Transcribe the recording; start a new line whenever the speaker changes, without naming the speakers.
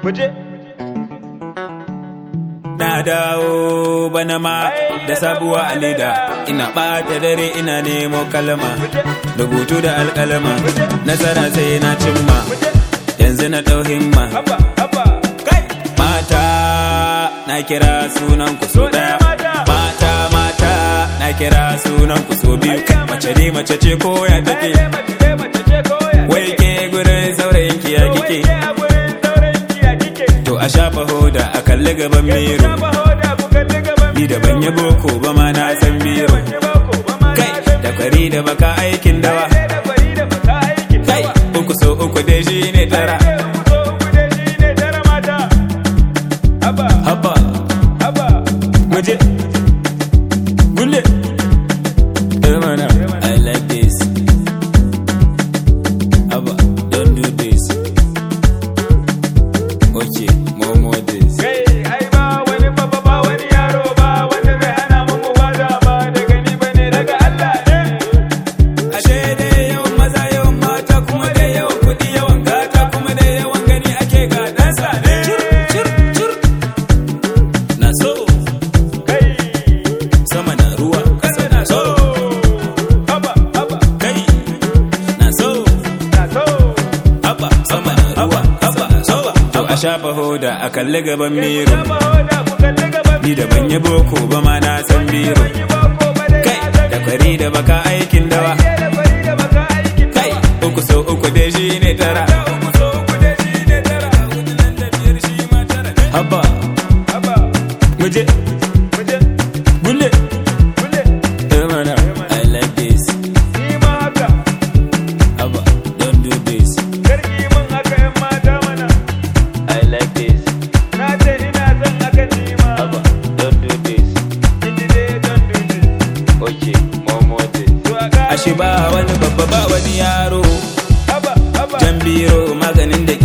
Muje.
Na dawo bana ma da sabuwa a leda ina ɓata dare ina nemo kalma rubutu da alkalma nasara sai na cimma yanzu na ɗau himma
Haba, haba. Kai.
mata na kira sunan ku so ɗaya mata mata na kira sunan ku so biyu mace ne mace ce ko ya take
Ai, mace ce, mace ce koya.
wai ke gurin saurayin ki ya
Wai
kike
ke a gurin sauran kiya kike.
to a shafa hoda a kalli gaban miro
Shafa hoda ku kalli gaban
ni da ban yi boko ba ma na san biro
Ban yi bako ba ma na
kai
san
da kwari da baka aikin dawa
Sai da kwari da baka aikin
kai
dawa.
uku so uku dai shi ne tara
Sai uku so uku dai shi ne tara mata. Haba,
haba
haba.
muje gulle Eh, mana I like this haba don't do this okay more more this
Kai, ai ba wani babba ba wani yaro ba wanda zai hana mu mu bada ba daga ni bane daga Allah ne.
ashe dai yawan maza yawan mata kuma dai yawan kuɗi yawan gata kuma dai yawan gani ake gadansa ne cur cur na so
Kai,
sama na ruwa ƙasa na so
haba, haba,
kai na so
na so.
haba sama na ruwa haba so to a shafa hoda a kalli gaban miro
Shafa hoda ku kalli gaban
ni da ban yi boko ba ma na san biro
ban yi bako ba dai
kai
na san
da kwari da baka aikin dawa
Sai da kwari da baka aikin
kai
dawa.
uku so uku dai shi ne tara uku so uku dai shi ne tara hudu nan da biyar shi ma tara ne haba
Haba,
muje
muje,
gulle
muje.
eh mana I like this
Ni ma haka,
haba don't do this
karki min haka ‘yan mata mana.
I like this
Na ce ina son haka ni ma.
haba don't do this
Kiji dai don dubi.
okay more more this
To a ƙara.
ashe ba wani babba ba wani yaro
Haba, haba.
jan biro maganin da